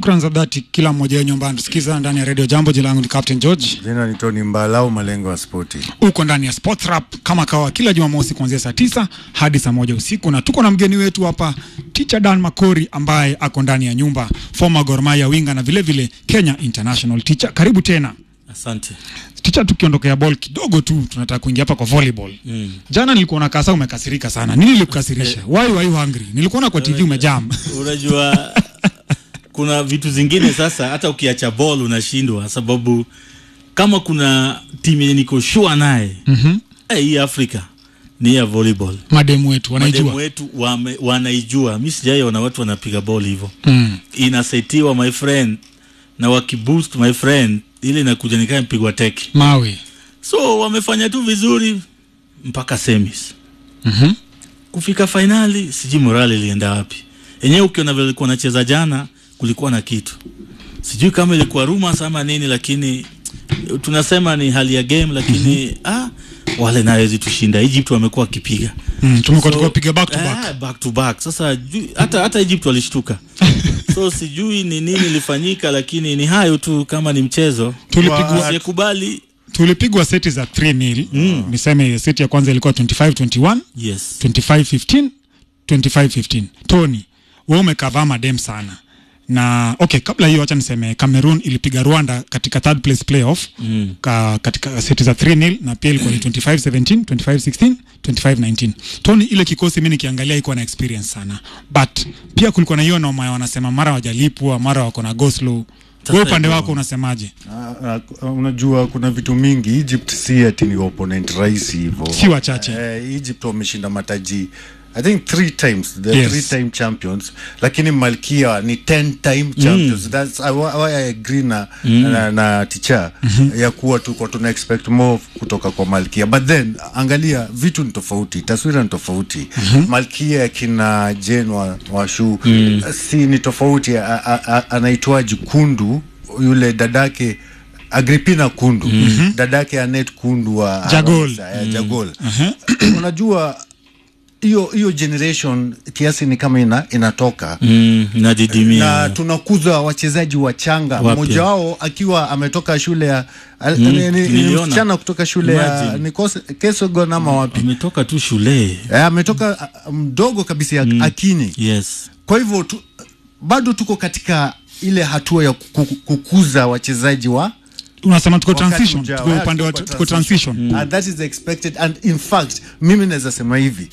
Shukran za dhati kila mmoja wenyu ambaye anatusikiza ndani ya Radio Jambo. Jina langu ni Captain George. Jina ni Tony Mbalau, malengo ya spoti. Uko ndani ya Sports Rap kama kawa kila Jumamosi kuanzia saa tisa hadi saa moja usiku, na tuko na mgeni wetu hapa Teacher Dan Makori ambaye ako ndani ya nyumba, former Gor Mahia winga na vile vile Kenya International teacher. Karibu tena Asante. teacher. Tukiondokea ball kidogo tu, tunataka kuingia hapa kwa volleyball. Mm. Jana nilikuwa na kasa umekasirika sana. Nini ilikukasirisha? Why were you hungry? Nilikuona kwa TV umejam. Unajua kuna vitu zingine sasa hata ukiacha ball unashindwa sababu kama kuna timu yenye niko sure naye Mhm. eh, hii Afrika ni ya volleyball. Mademu wetu Mademu wanaijua. wetu wame, wanaijua. Mimi sijaiona watu wanapiga ball hivyo. Mm. Inasetiwa my friend na wakiboost my friend ile inakuja nikaa mpigwa teki. Mawe. So wamefanya tu vizuri mpaka semis. Mhm. kufika fainali sijui morali ilienda wapi yenyewe ukiona vile ilikuwa nacheza jana kulikuwa na kitu sijui kama ilikuwa rumors ama nini lakini tunasema ni hali ya game lakini ah, wale nayo zitushinda Egypt wamekuwa wakipiga Mm, tumekuwa So, tukiwapiga back to back. ah, back to back sasa ju- hata hata Egypt walishtuka so sijui ni nini ilifanyika lakini ni hayo tu kama ni mchezo Tulipigwa asiyekubali tulipigwa seti za 3 nil mm. niseme seti ya kwanza ilikuwa 25 21 yes 25 15 25 15 tony wewe umekavaa madem sana na okay kabla hiyo acha niseme cameroon ilipiga rwanda katika third place playoff mm. ka, katika seti za 3 nil na pia ilikuwa ni 25 17 25 16 25 19 tony ile kikosi mi nikiangalia iko na experience sana but pia kulikuwa na hiyo noma ya wanasema mara wajalipwa mara wako na go slow wewe upande iko- wako unasemaje Ah, ah, unajua kuna vitu mingi. Egypt si ati ni opponent rahisi hivyo, si wachache Eh, Egypt wameshinda mataji I think three times the Yes. three time champions, lakini Malkia ni ten time champions. That's why why I agree na, na, na teacher ya kuwa tuko tuna expect more kutoka kwa Malkia, but then angalia vitu ni tofauti, taswira ni tofauti. Malkia ya kina Jane wa, wa Shu si ni tofauti, a- a- a- anaitwaji Kundu yule dadake Agripina Kundu dadake Anet Kundu wa Jagol. eh, Jagol. Unajua hiyo hiyo generation kiasi ni kama ina, inatoka mm, nadidimia na tunakuza wachezaji wachanga, Wapya. mmoja wao akiwa ametoka shule ya al- Mm, ni- ni- ni niliona. msichana kutoka shule ya Imagine. ni Kose- Kesogon ama wapi ametoka tu shule Eh, ametoka ah, mdogo kabisa ya Akinyi. yes Kwa hivyo tu, bado tuko katika ile hatua ya kuku- kukuza wachezaji wa unasema tuko wakati transition ujao. tuko Yeah, upande wa tuko tuko transition and that is expected and in fact mimi naweza sema hivi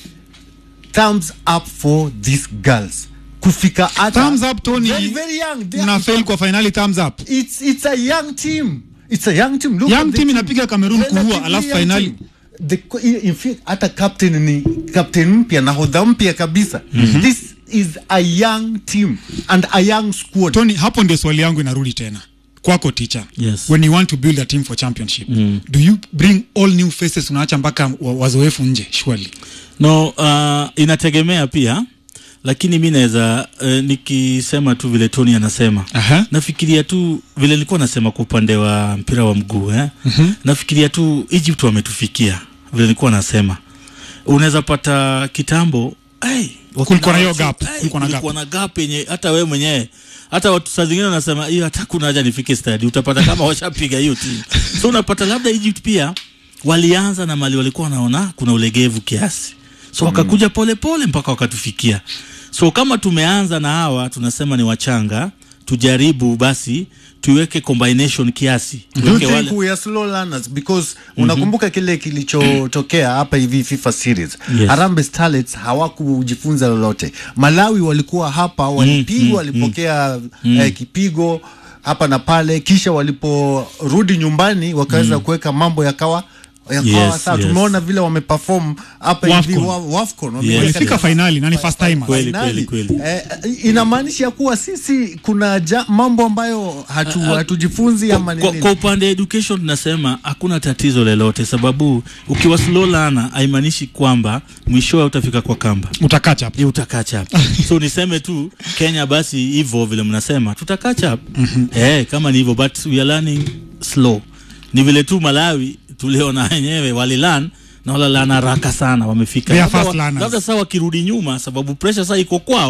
thumbs up for these girls kufika hata thumbs up Tony very, very young They mna are, fail kwa finali thumbs up it's, it's a young team it's a young team Look Young at the team inapiga Cameroon kuua, Relatively alafu young finali. team. The, in fact hata captain ni captain mpya nahodha mpya kabisa this is a young team and a young squad Tony hapo ndio swali yangu inarudi tena kwako teacher Yes. when you want to build a team for championship do you bring all new faces unaacha mpaka wa- wazoefu nje surely no uh, inategemea pia lakini mi naweza uh, nikisema tu vile tony anasema Aha. nafikiria tu vile nilikuwa nasema kwa upande wa mpira wa mguu eh? mm-hmm. nafikiria tu egypt wametufikia vile nilikuwa nasema unaweza pata kitambo hey, Kulikuwa na hiyo gap, kulikuwa na kulikuwa na gap yenye hata wewe mwenyewe hata watu saa zingine wanasema hiyo hata kuna haja nifike stadi utapata kama washapiga hiyo timu so unapata labda Egypt pia walianza na mali walikuwa wanaona kuna ulegevu kiasi so wakakuja pole pole mpaka wakatufikia so kama tumeanza na hawa tunasema ni wachanga tujaribu basi tuweke combination kiasi Do you tuweke think we are slow learners because unakumbuka kile kilichotokea hapa hivi FIFA series Yes. Harambee Starlets hawakujifunza lolote. Malawi walikuwa hapa walipigwa, walipokea eh, kipigo hapa na pale, kisha waliporudi nyumbani wakaweza kuweka mambo yakawa yakawa Yes, sawa. yes. Tumeona vile wameperform hapa hivi Wafcon. wa- Wafcon Yes. wameweka walifika katika- finali na ni first timer Kweli, finali. kweli, kweli. Eh, inamaanisha kuwa sisi kuna ja, mambo ambayo hatu, hatujifunzi ama kwa, nini? kwa upande education tunasema hakuna tatizo lolote sababu ukiwa slow learner haimaanishi kwamba mwishowe utafika kwa kamba utakacha hapo Hii utakacha hapa so niseme tu kenya basi hivyo vile mnasema tutakacha hapa eh, kama ni hivyo but we are learning slow ni vile tu malawi tuliona wenyewe walilan na walalan haraka sana wamefika They are Labda fast wa- learners. labda saa wakirudi nyuma sababu pressure saa iko kwao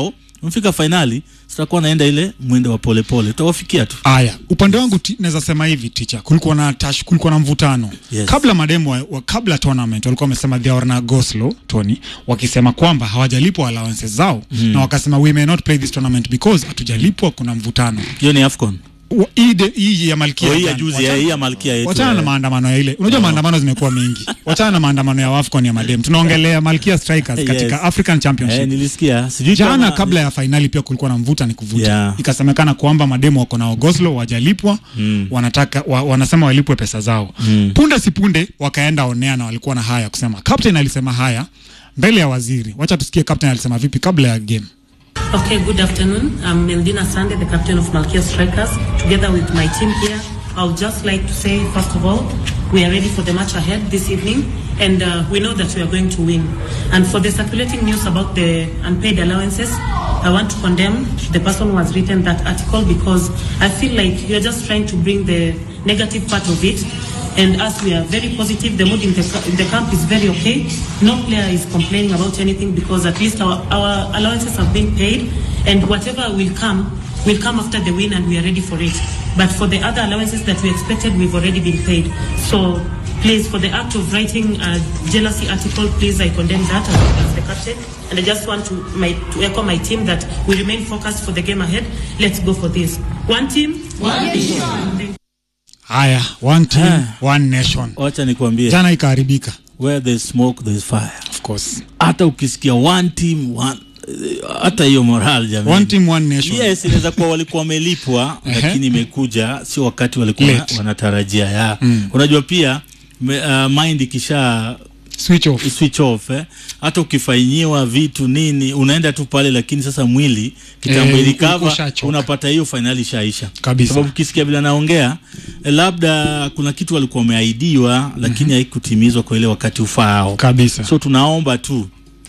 umefika fainali sitakuwa naenda ile mwendo wa polepole tutawafikia tu Aya, upande wangu ti- naweza sema hivi ticha, kulikuwa na tash, kulikuwa na mvutano Yes. kabla mademu wa, wa, kabla tournament walikuwa wamesema they are na go slow Tony, wakisema kwamba hawajalipwa allowances zao na wakasema we may not play this tournament because hatujalipwa, kuna mvutano hiyo ni afcon Wa- hii de- hii ya malkia Oh, hii ya jana. juzi Wachana- hii ya malkia yetu wachana na eh. maandamano ya ile unajua maandamano zimekuwa mingi wachana na maandamano ya wafcon ya madem tunaongelea malkia strikers Yes. katika african eh, championship nilisikia sijui jana kama- kabla ya fainali pia kulikuwa na mvuta ni kuvuta Yeah. ikasemekana kwamba mademu wako na ogoslo wajalipwa mm. wanataka wa, wanasema walipwe pesa zao mm. punde si punde wakaenda onea na walikuwa na haya kusema captain alisema haya mbele ya waziri wacha tusikie captain alisema vipi kabla ya game Okay, good afternoon. I'm Meldina Sande, the captain of Malkia Strikers. Together with my team here, I would just like to say, first of all, we are ready for the match ahead this evening, and uh, we know that we are going to win. And for the circulating news about the unpaid allowances, I want to condemn the person who has written that article because I feel like you're just trying to bring the negative part of it. And as we are very positive, the mood in the, in the camp is very okay. No player is complaining about anything because at least our, our allowances have been paid and whatever will come will come after the win and we are ready for it. But for the other allowances that we expected, we've already been paid. So please, for the act of writing a jealousy article, please, I condemn that as, as the captain. And I just want to, my, to echo my team that we remain focused for the game ahead. Let's go for this. One team, one vision. haya one team Ah. one nation wacha nikwambie jana ikaharibika where there is smoke there is fire of course hata ukisikia one team one eh, hata hiyo moral jamani one team one nation yes inaweza kuwa walikuwa wamelipwa Ehe. lakini imekuja sio wakati walikuwa Late. wanatarajia ya unajua pia me, uh, mind ikisha switch off switch off eh. hata ukifanyiwa vitu nini unaenda tu pale lakini sasa mwili kitambo Eh, ilikava ushachoka. unapata hiyo fainali ishaisha Kabisa. sababu ukisikia vile anaongea eh, labda kuna kitu walikuwa wameahidiwa lakini haikutimizwa kwa ile wakati ufaao kabisa so tunaomba tu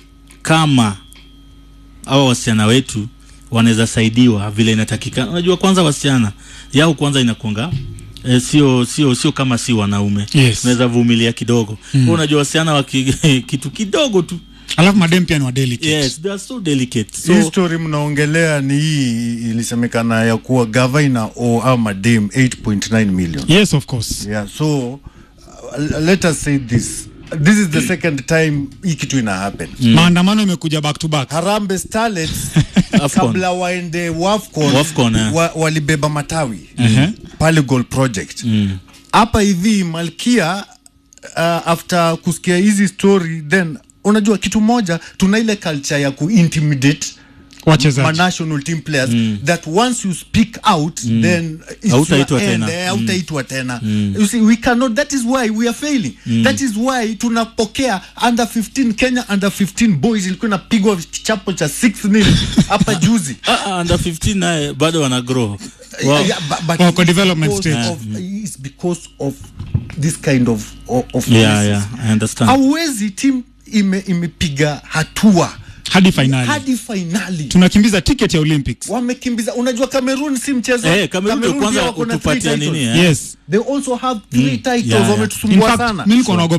kama hawa wasichana wetu wanaweza saidiwa vile inatakikana unajua kwanza wasichana yao kwanza inakuanga E, sio sio sio kama si wanaume Yes. unaweza vumilia kidogo mm. unajua wasichana waki, kitu kidogo tu alafu madem pia ni wadelicate yes they are so delicate hii so story mnaongelea ni hii ilisemekana ya kuwa gavana o ama dem 8.9 million yes of course yeah so uh, let us say this this is the second time hii kitu ina happen maandamano imekuja back to back Harambee Starlets Afcon. kabla waende Wafcon, Wafcon, eh. wa, walibeba matawi Ehe. pale Goal Project hapa hivi Malkia uh, after kusikia hizi story then unajua kitu moja tuna ile culture ya kuintimidate wachezaji ma national team players that once you speak out then it's Hautaitwa your end, tena. eh, hautaitwa tena you see we cannot that is why we are failing that is why tunapokea under 15 Kenya under 15 boys ilikuwa inapigwa kichapo cha 6 nil hapa juzi ah, ah, under 15 naye bado wana grow wow. Yeah, yeah, but, but Wako it's development because stage. of, it's because of this kind of of, of yeah, policies. yeah, I understand hauwezi team ime imepiga hatua hadi fainali hadi fainali tunakimbiza ticket ya olympics wamekimbiza unajua cameroon si mchezo Eh, Cameroon ndio Cameroon pia kwanza wako na three utupatia titles. nini, eh? yes they also have three titles Yeah, yeah. in wametusumbua fact sana mi nilikuwa naogopa